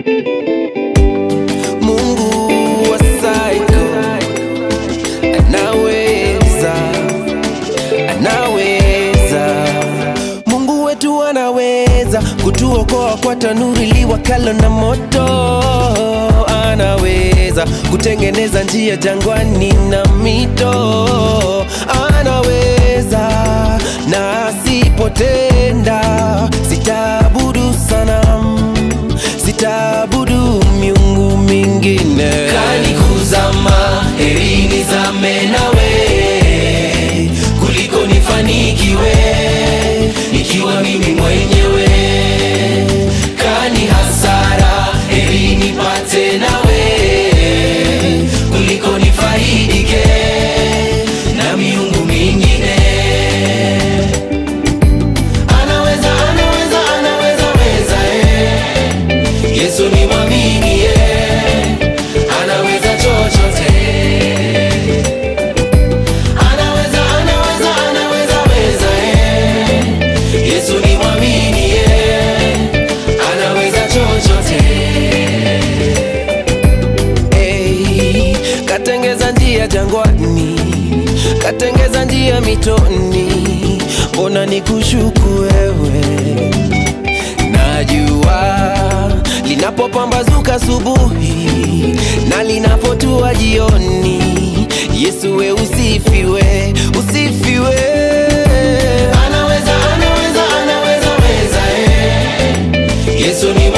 Mungu wa psycho anaweza, anaweza. Mungu wetu anaweza kutuokoa kwa tanuri liwakalo na moto, anaweza kutengeneza njia jangwani na mito, anaweza na asipotenda, sitaabudu sanamu, sitaabudu miungu mingine. kanikuzama heri nizame nawe kuliko nifanikiwe nikiwa mimi mwenyewe kani hasara heri nipate nawe kuliko nifaidike na miungu mingine anaweza anaweza anaweza weza eh. yesu ni mwamini eh. anaweza chochote anaweza anaweza anaweza weza eh. yesu ni mwamini eh. anaweza chochote Hey, katengeza njia jangwani, katengeza njia mitoni, mbona nikushuku wewe? Najua linapopambazuka asubuhi na linapotua jioni, Yesu we usifiwe, usifiwe. anaweza anaweza anaweza weza eh. yesu ni